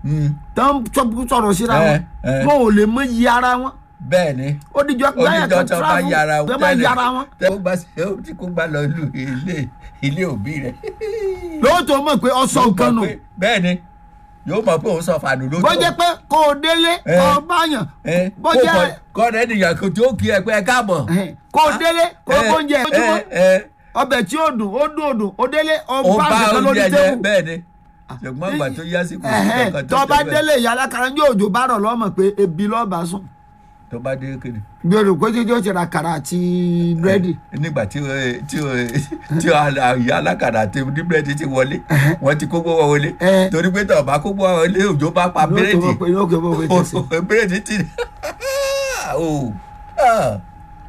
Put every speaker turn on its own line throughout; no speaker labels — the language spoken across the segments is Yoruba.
Mm.
tó ń sọ- sọ̀rọ̀ síra
Eh,
wọn
eh.
wọn ò lè mọ iye ara wọn
bẹ́ẹ̀ ni
ó dijọ́ gbáyà
oníjọ
kan
tó bá
travel
yára
tó bá yára wọn
tẹ kó gbà sí ó tí kó gbà lọ lu ilé ilé òbí rẹ.
lóòótọ́ mọ̀ pé ọsọ nǹkan nù
bẹ́ẹ̀ ni yóò mọ̀ pé òun sọ fàánù lójú.
bó jẹ́ pé kó o délé
Eh.
kó o báyàn bó jẹ́
kọ́ni ènìyàn kò tí ó kí ẹ pé ẹ káàbọ̀.
eh, kó o délé kó o
Eh,
bóúnjẹ
eh,
ojúmọ́
eh,
ọbẹ̀ tí ó dùn ó dùn ó dùn ó délé ó
ó
bá
bá
nǹkan lórí
oúnjẹ jẹ
tébù
bẹ́ẹ̀ ni ṣùgbọ́n ìgbà tó yá sí kò sí
Ẹ̀hẹ́n,
kankan
tó bá
ṣe bẹ́ẹ̀.
délé ìyá alákàrà ní òjò bá rọ̀ lọ́mọ pé ebi lọ́ọ̀bà sùn
tó bá dé kéde.
bí o rò pé tí ó ti ra kàrà àti búrẹ́dì
nígbà tí o tí o tí o àyà alákàdá àti oníbírẹ́dì ti wọlé wọ́n ti kó gbówó wọlé
Eh.
torí pé tọ̀ bá kó gbówó wọlé òjò bá pa
yóò tó
bírèdì
mọ̀ pé yóò kẹ́ bọ́ pé tẹ̀sí.
bírèdì ti o ah.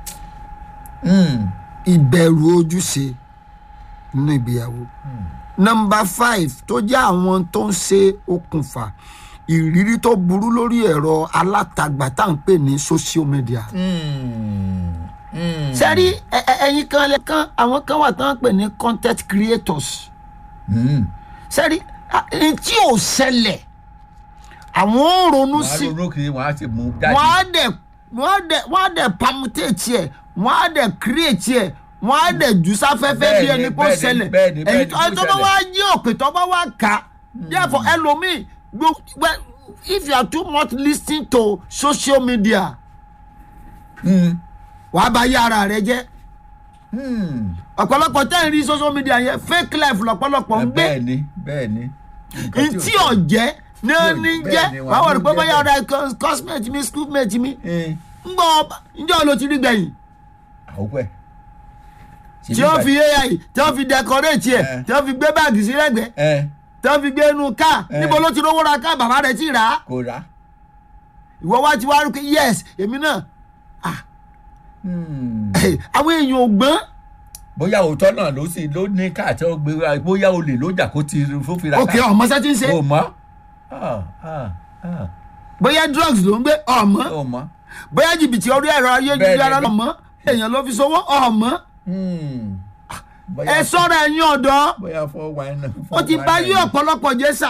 Mm.
ìbẹ̀rù ojúṣe nínú ìgbéyàwó. nọmba five tó jẹ́ àwọn tó ń ṣe okùnfà ìrírí tó burú lórí ẹ̀rọ alátagbà tá à ń pè ní social media.
Mm. Mm.
sẹ́rí ẹ- ẹ- ẹ̀yin kan lẹ kan àwọn kan wà tó ń pè ní content creators.
Mm.
sẹ́rí ẹni tí ò ṣẹlẹ̀ àwọn ò ronú
wọ́n á
sí
ronú kiri wọ́n á sì mú
wọ́n á
jáde.
dẹ̀ wọ́n á dẹ̀ wọ́n á dẹ̀ permutate ẹ̀ wọ́n á dẹ̀ create ẹ̀ wọ́n á dẹ̀ jù sáfẹ́fẹ́ bí
Bẹ́ẹ̀ni,
ẹni kó
bẹ́ẹ̀ni,
ṣẹlẹ̀
bẹ́ẹ̀ni, bẹ́ẹ̀ni,
ẹ̀yin tó
kó
tó bá
ṣẹlẹ̀.
wá yí òkè tó bá wá kà á therefore ẹlòmíì gbogbo if you are too much lis ten to social media
Mm.
wàá bá yí ara rẹ jẹ́
Mm.
ọ̀pọ̀lọpọ̀ tẹ́ ń rí social media yẹn fake life lọ́pọ̀lọpọ̀ ń gbé
bẹ́ẹ̀ ni bẹ́ẹ̀ ni. Nǹkan
ntí
ò-
ọ̀jẹ́ ní ní
Bẹ́ẹ̀ni,
jẹ́
wàá
wàá wọ̀ ní
mú
pé
jẹ́
bóyá
bẹ́ẹ̀.
ọ̀rẹ́ cosmate mi schoolmate mi
Eh.
ń gbọ́ ọba ǹjẹ́ ló ti rí gbẹ̀yìn
àwòpẹ́.
tí wọ́n fi ai tí wọ́n fi decorate ẹ̀
Eh.
tí wọ́n fi gbé báàgì sí lẹ́gbẹ̀ẹ́
ẹ
tí wọ́n fi gbé inú káà
Eh.
níbo ló ti rówó ra káà bàbá rẹ̀ ti rà á
kò rà.
ìwọ wá ti wá rí pé yes èmi náà ah
Hmm.
àwọn èèyàn ò gbọ́n
bóyá òótọ́ náà ló sì ló ní káàtì ọgbẹ́ wa bóyá olè ló jà kó ti fófin ra
òkè ọmọ sẹ́ ti ń ṣe
o mọ́ Ah, ah, ah.
bóyá drugs ló ń gbé ọmọ
o mọ́
bóyá jìbìtì orí ẹ̀rọ ayélujára
Bẹ́ẹ̀ni.
ọmọ èèyàn ló fi sowó ọmọ
Hmm.
ẹ
bóyá
sọ́ra ẹ̀yin ọ̀dọ́
bóyá fọ́ wa iná.
ó ti bá yí ọ̀pọ̀lọpọ̀ jẹ́ sà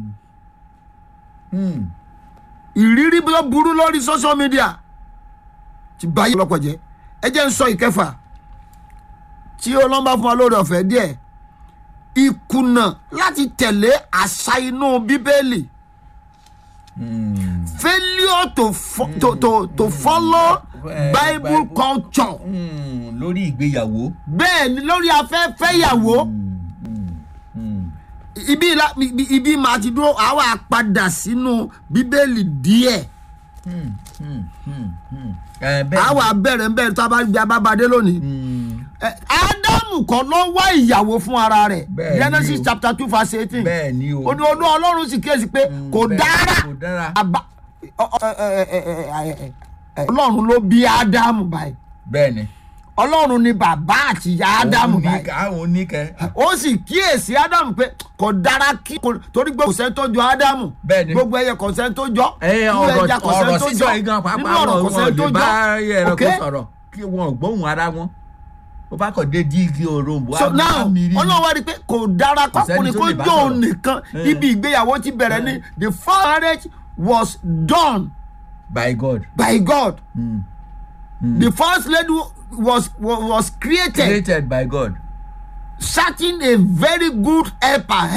Hmm.
ìrírí tó burú lórí social media ti bá yí ọ̀pọ̀lọpọ̀ jẹ́ ẹ jẹ́ ń sọ ìkẹfà tí ọlọ́mbà fún wa lórí ọ̀fẹ́ díẹ̀ ìkùnà láti tẹ̀lé àṣà inú bíbélì
Hmm.
failure to, fo to, to, to follow
Eh,
bible
Bible.
culture
Hmm. lórí ìgbéyàwó.
bẹ́ẹ̀ ni lórí afẹ́fẹ́ ìyàwó
Hmm. Hmm. Hmm.
ibi la- ibi ibi máa ti dúró àwa padà sínú bíbélì díẹ̀
Hmm. Hmm. Hmm. Hmm. Eh, bẹ́ẹ̀
àwa bẹ̀rẹ̀ ń bẹ̀rẹ̀ tó a bá gbé abábadé lónìí.
Hmm.
Eh, ádámù kan ló wá ìyàwó fún ara rẹ̀
Bẹ́ẹ̀ ni
genesis
o.
chapter two verse eighteen
bẹ́ẹ̀ ni o.
ó ní olú ọlọ́run sì kíyèsí pé
Hmm.
kò
Bẹ́ẹ̀,
dára
kò dára.
àbá ọ- ọ- ẹ- ẹ- ẹ- ẹ- ẹ- ẹ- ẹ- ọlọ́run ló bí ádámù báyìí
bẹ́ẹ̀ ni.
ọlọ́run ni bàbá àti ìyá ádámù
Òun ní
báyìí
ká- òun ní kẹ́.
ó sì kíyèsí ádámù pé kò dára kí kò torí gbogbo kò sẹ́ni tó jọ ádámù
Bẹ́ẹ̀ ni.
gbogbo ẹyẹ kò sẹ́ni tó jọ
ẹ
nínú
ọ̀rọ̀
ẹja kò sẹ́ni
ọ̀rọ̀
tó
sísọ
jọ
yìí gan
nínú
pàápàá
ọ̀rọ̀
wọn
kò
wọn
sẹ́ni tó
lè bá
jọ
ẹranko
Okay?
sọ̀rọ̀ kí wọn ò gbóhùn ara wọn ó bá kàn dé díìgì òrombó
so now ọlọ́run wá rí i pé kò dára
Kò sẹ́ni
kọkùnrin
tó
kó
lè bá
jó òun
sọ̀rọ̀.
nìkan
Eh.
ibi ìgbéyàwó ti bẹ̀rẹ̀ ni the first marriage was done
by God
by God
mm.
the first lady was was, was created
created by God
searching a very good helper